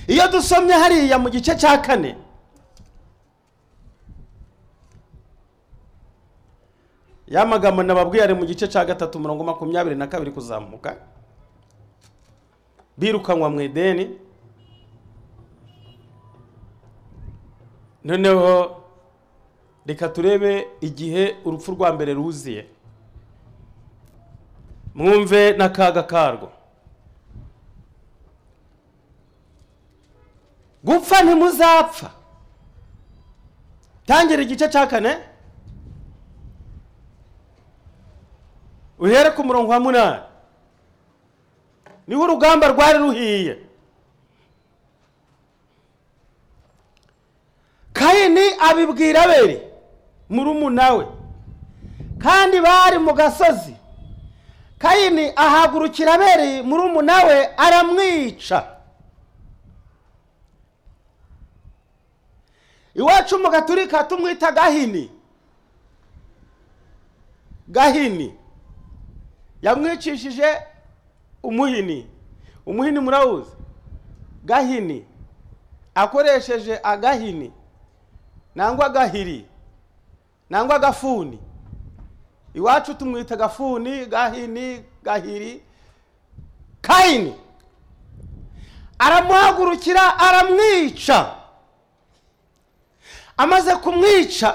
iyo dusomye hariya mu gice cya kane ya magambo nababwiye ari mu gice cya gatatu mirongo makumyabiri na kabiri kuzamuka birukanwa mu ideni noneho reka turebe igihe urupfu rwa mbere ruziye mwumve n'akaga karwo gupfa ntimuzapfa tangira igice cya kane uhere ku murongo wa munani niho urugamba rwari ruhiye kayini abibwira abeli murumuna we kandi bari mu gasozi kayini ahagurukira abeli murumuna we aramwica iwacu mu gaturika tumwita gahini gahini yamwicishije umuhini umuhini murawuzi gahini akoresheje agahini nangwa agahiri nangwa agafuni iwacu tumwita agafuni gahini gahiri kayini aramuhagurukira aramwica amaze kumwica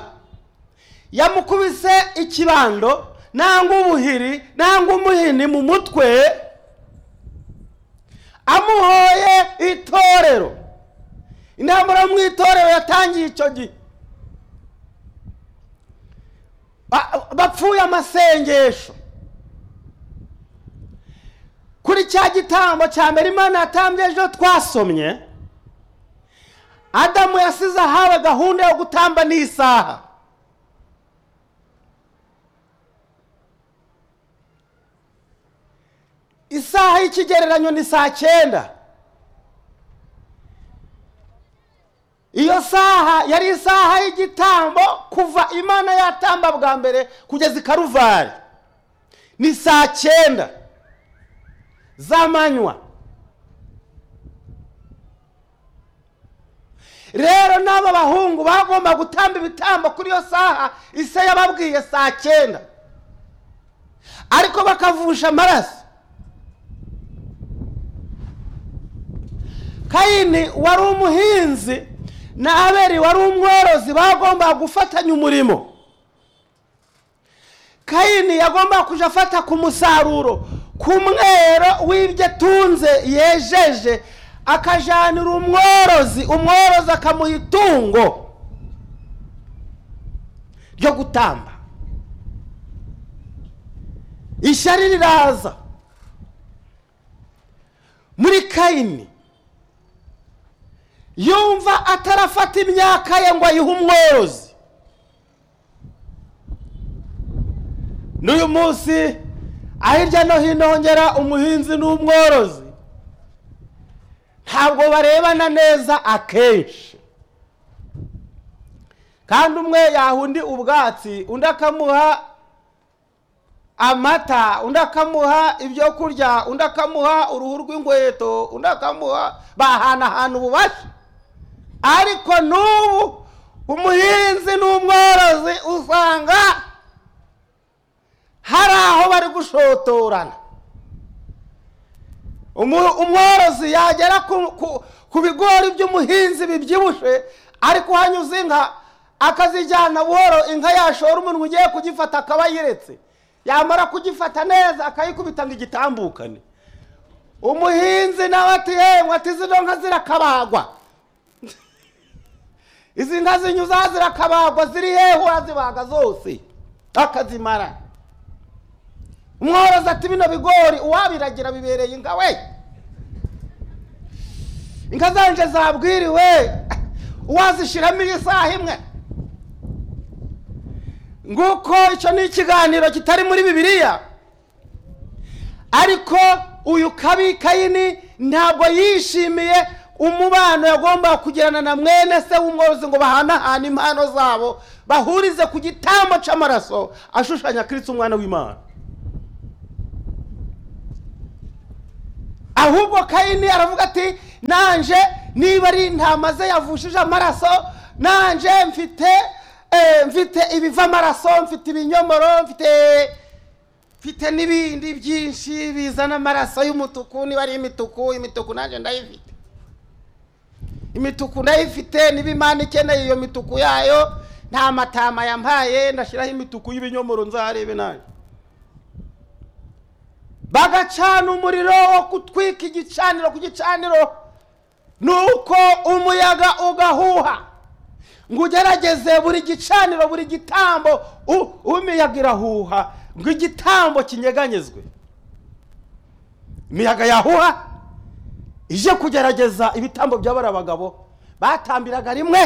yamukubise ikibando nangwa ubuhiri nangwa umuhini mu mutwe amuhoye itorero intambara yo mu itorero yatangiye icyo gihe Ba- bapfuye amasengesho kuri cya gitambo cya mbere imana yatambye ejo twasomye adamu yasize ahawe gahunda yo gutamba n'isaha isaha y'ikigereranyo ni saa cyenda iyo saha yari isaha y'igitambo kuva imana yatamba bwa mbere kugeza i karuvari ni saa cyenda z'amanywa rero n'aba bahungu bagomba gutamba ibitambo kuri iyo saha isa yababwiye saa cyenda ariko bakavusha amaraso kayini wari umuhinzi na abeli wari umworozi bagombaga gufatanya umurimo kayini yagombaga kujya afata ku musaruro ku mwero w'ibyo atunze yejeje akajanira umworozi umworozi akamuha itungo ryo gutamba ishyari riraza muri kayini yumva atarafata imyaka ye ngo ayihe umworozi n'uyu munsi aho hirya no hino hongera umuhinzi n'umworozi ntabwo barebana neza akenshi kandi umwe yaha undi ubwatsi undi akamuha amata undi akamuha ibyo kurya undi akamuha uruhu rw'inkweto undi akamuha bahanahana ububasha ariko n'ubu umuhinzi n'umworozi usanga hari aho bari gushotorana Umu- umworozi yagera ku- ku- ku bigori by'umuhinzi bibyibushe ariko hanyuze inka akazijyana buhoro inka yashora umuntu ugiye kugifata akaba yiretse yamara kugifata neza akayikubita ngo igitambukane umuhinzi nawe ati yewe ati zino nka zirakabagwa izi nka zinyuza zirakabagwa ziri hehe urazibaga zose akazimara umworozi ati bino bigori uwabiragira bibereye inka we inka zanje zabwiriwe uwazishyiramo iyi saha imwe nguko icyo ni ikiganiro kitari muri bibiliya ariko uyu kabi kayini ntabwo yishimiye umubano yagombaga kugirana na mwene se w'umworozi ngo bahanahane impano zabo bahurize ku gitambo cy'amaraso ashushanya kiritse umwana w'imana ahubwo kayini aravuga ati nanje niba ari intama ze yavushije amaraso nanjye mfite eh, mfite ibiva amaraso mfite ibinyomoro mfite mfite n'ibindi byinshi bizana amaraso y'umutuku niba ari imituku imituku nanjye ndayifite imituku ndayifite niba imana ikeneye iyo mituku yayo nta matama yampaye ndashyiraho imituku y'ibinyomoro nzaharebe nanjye bagacana umuriro wo gutwika igicaniro ku gicaniro ni uko umuyaga ugahuha ngo ugerageze buri gicaniro buri gitambo u- umiyaga irahuha ngo igitambo kinyeganyezwe imiyaga yahuha ije kugerageza ibitambo by'abari abagabo batambiraga rimwe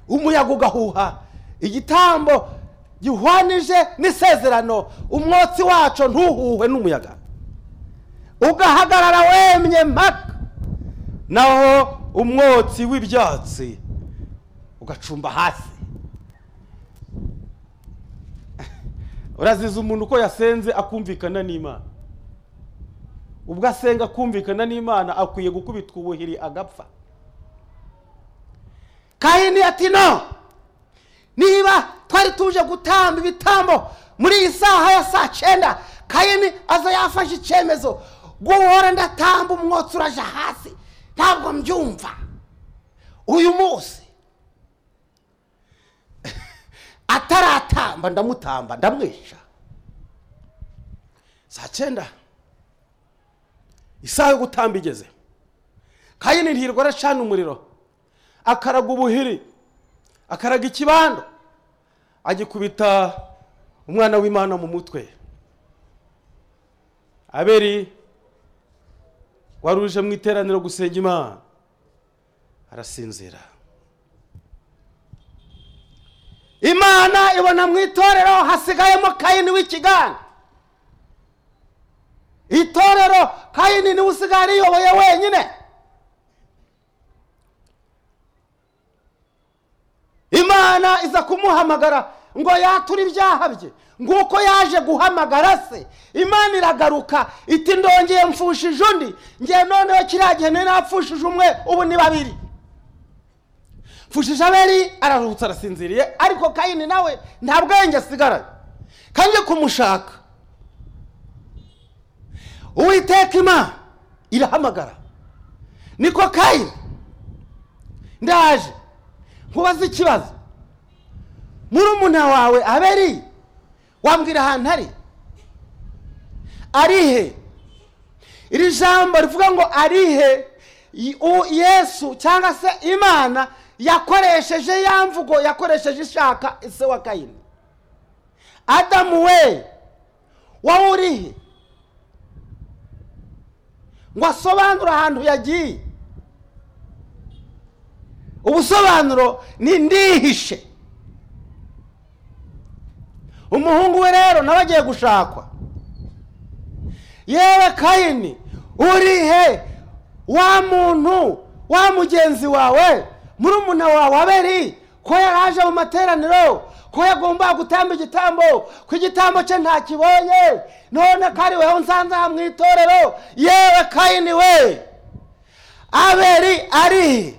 umuyaga ugahuha igitambo gihwanije n'isezerano umwotsi wacu ntuhuhwe n'umuyaga ugahagarara wemye mpaka naho umwotsi w'ibyatsi ugacumba hasi uraziza umuntu uko yasenze akumvikana n'imana ubwo asenga akumvikana n'imana akwiye gukubitwa ubuhiri agapfa kahini ati no niba twari tuje gutamba ibitambo muri iyi saha ya saa cyenda kahini aza yafashe icyemezo guhora ndatamba umwotsi uraje hasi ntabwo mbyumva uyu munsi ataratamba ndamutamba ndamwisha saa cyenda isaha yo gutamba igeze kayini ntirwa aracana umuriro akaraga ubuhiri akaraga ikibando agikubita umwana w'imana mu mutwe aberi wari uje mu iteraniro gusenga imana arasinzira imana ibona mu itorero hasigayemo kayini w'ikiganza itorero kayini niwe usigaye ariyoboye wenyine imana iza kumuhamagara ngo yature ibyaha bye nguko yaje guhamagara se imana iragaruka iti ndongeye mfushije undi ngiye noneho kiriya gihe nari napfushije umwe ubu ni babiri mfushije aberi araruhutse arasinziriye ariko kayini nawe nta bwenge asigaranye kanjye kumushaka uwiteka imana irahamagara niko kayini ndaje nkubaze ikibazo murumuna wawe aberi wambwira ahantu ari arihe iri jambo rivuga ngo arihe y- u- yesu cyangwa se imana yakoresheje ya mvugo yakoresheje ishaka ise wa kayini adamu we wowe urihe ngo asobanure ahantu yagiye ubusobanuro ni ndihishe umuhungu we rero nawe agiye gushakwa yewe kayini urihe wa muntu wa mugenzi wawe murumuna wawe aberi ko yaraje mu materaniro ko yagomba gutamba igitambo ko igitambo cye ntakibonye none ko ari weho nsanze aha mu itorero yewe kayini we aberi ari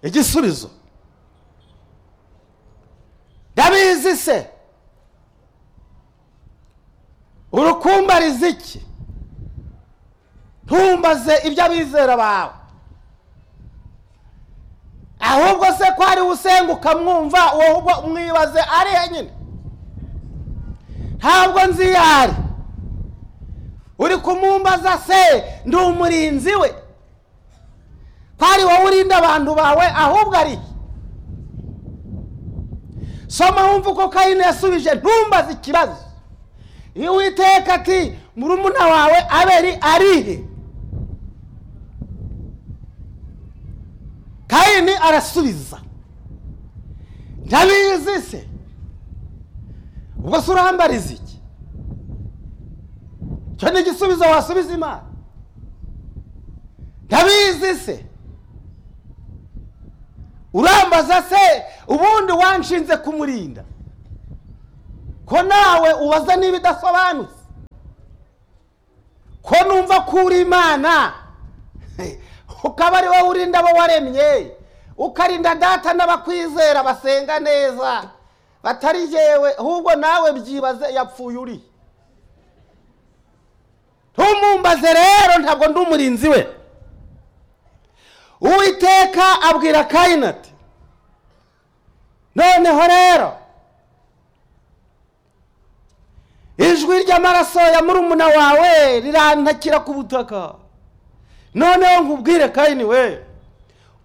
igisubizo ndabizi se urukumbariza iki ntumbaze ibyo abizera bawe ahubwo se ko ari usenga ukamwumva ahubwo mwibaze ari henyine ntabwo nzi iyo ari uri kumwumbaza se ndi umurinzi we ko ari wowe urinda abantu bawe ahubwo ari he? soma wumva uko kayini yasubije ntumbaze ikibazo iyo witeka ati murumuna wawe aberi arihe kayini arasubiza ndabizi se ubwo se urambariza iki icyo ni igisubizo wasubiza imana ndabizi se urambaza se ubundi wanshinze kumurinda ko nawe ubaza niba idasobanutse wumva ko uri imana ukaba ari wowe urinda abo waremye ukarinda data n'abakwizera basenga neza batari jewe ahubwo nawe byibaze yapfuye uri ntumumbaze rero ntabwo ndi umurinzi we uwiteka abwira kayini ati noneho rero ijwi ry'amaraso ya murumuna wawe rirantakira ku butaka noneho nkubwire kayini we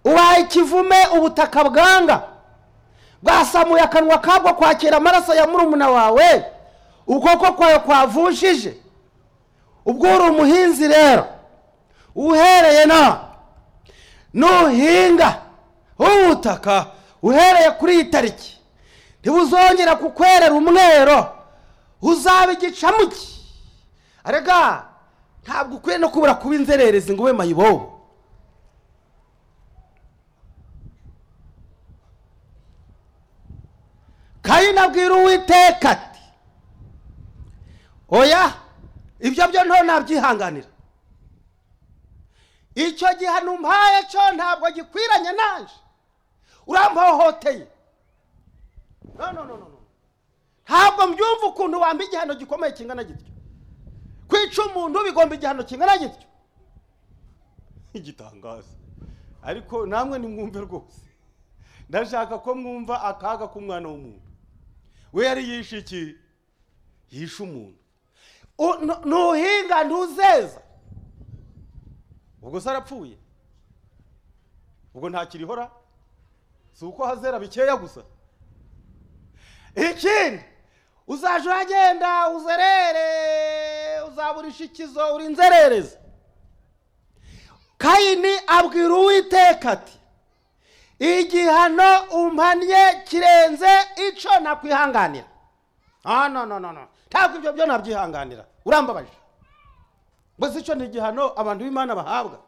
ubaye ikivume ubutaka bwanga bwasamuye akanwa kabwo kwakira amaraso ya murumuna wawe ukuboko kwawe kwavushije ubwo uri umuhinzi rero uhereye na nuhinga ubutaka uhereye kuri iyi tariki ntibuzongera kukwerera umwero uzaba igicamuki arega ntabwo ukwiye no kubura kuba inzererezi ngo ube mayibobo kayini abwira uwiteka ati oya ibyo byo nto nabyihanganira icyo gihano umpaye cyo ntabwo gikwiranye naje urampohoteye no no no no no. ntabwo mbyumva ukuntu wamba igihano gikomeye kingana gityo kwica umuntu bigomba igihano kingana gityo igitangaza ariko namwe nimwumve rwose ndashaka ko mwumva akaga k'umwana w'umuntu we yari yishe iki yishe umuntu U- nu- nuhinga ntuzeza ubwo se arapfuye ubwo ntakirihora si uko hazera bikeya gusa ikindi uzajya uragenda uzerere uzaburisha ikizo uri inzererezi kayini abwira uwiteka ati igihano umpannye kirenze icyo nakwihanganira ah no no no no ntabwo ibyo byo nabyihanganira urambabaje mbese icyo ni igihano abantu b'imana bahabwa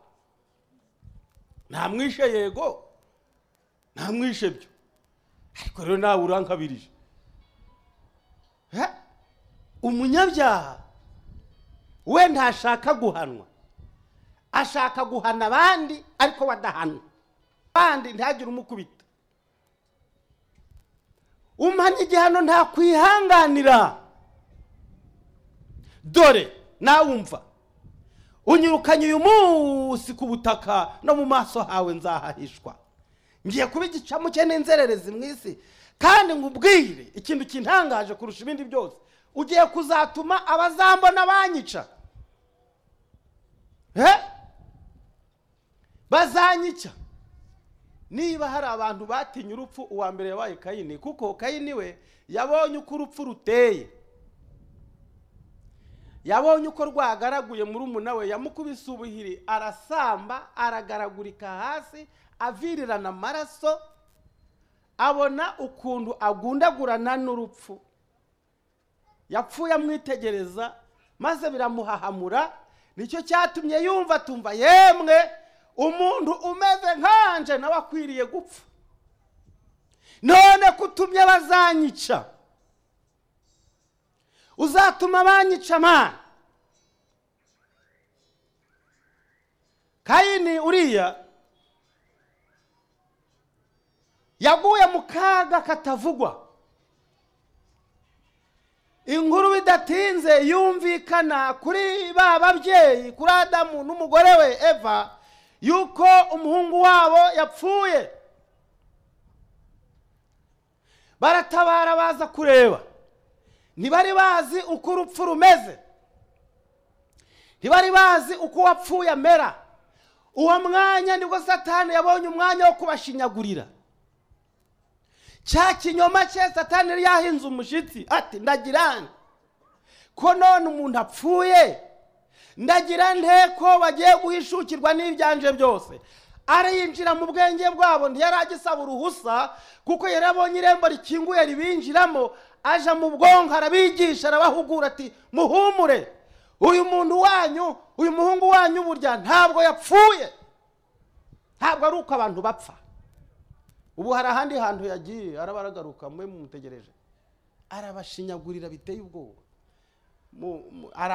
ntamwishe yego ntamwishe byo ariko rero nawe urankabirije Eh, umunyabyaha we ntashaka guhanwa ashaka guhana abandi ariko badahanwa abandi ntihagire umukubita umhana igihano ntakwihanganira dore nawe umva unyirukanye uyu munsi ku butaka no mu maso hawe nzahahishwa ngiye kuba igicamuke n'inzererezi mu isi kandi nkubwire ikintu kintangaje kurusha ibindi byose ugiye kuzatuma abazambona banyica Eh? bazanyica niba hari abantu batinye urupfu uwa mbere yabaye kayini kuko kayini we yabonye uko urupfu ruteye yabonye uko rwagaraguye muri we yamukubise ubuhiri arasamba aragaragurika hasi avirirana amaraso abona ukuntu agundagurana n'urupfu yapfuye amwitegereza maze biramuhahamura nicyo cyatumye yumva atumva yemwe umuntu umeze nkanje nawe akwiriye gupfa none kutumye bazanyica uzatuma banyica amana kayini uriya yaguye mu kaga katavugwa inkuru bidatinze yumvikana kuri ba babyeyi kuri adamu n'umugore we eva yuko umuhungu wabo yapfuye baratabara baza kureba ntibari bazi uko urupfu rumeze ntibari bazi uko uwapfuye amera uwo mwanya nibwo satani yabonye umwanya wo kubashinyagurira cya kinyoma cye satani yari yahinze umushyitsi ati ndagira nte ko none umuntu apfuye ndagira nte ko bagiye guhishukirwa n'ibyanje byose ariyinjira mu bwenge bwabo ntiyari agisaba uruhusa kuko yari abonye irembo rikinguye ribinjiramo aje mu bwonko arabigisha arabahugura ati muhumure uyu muntu wanyu uyu muhungu wanyu burya ntabwo yapfuye ntabwo ari uko abantu bapfa ubu hari ahandi hantu yagiye arabaragaruka mwe mumutegereje arabashinyagurira biteye ubwoba Mu- mu- ara-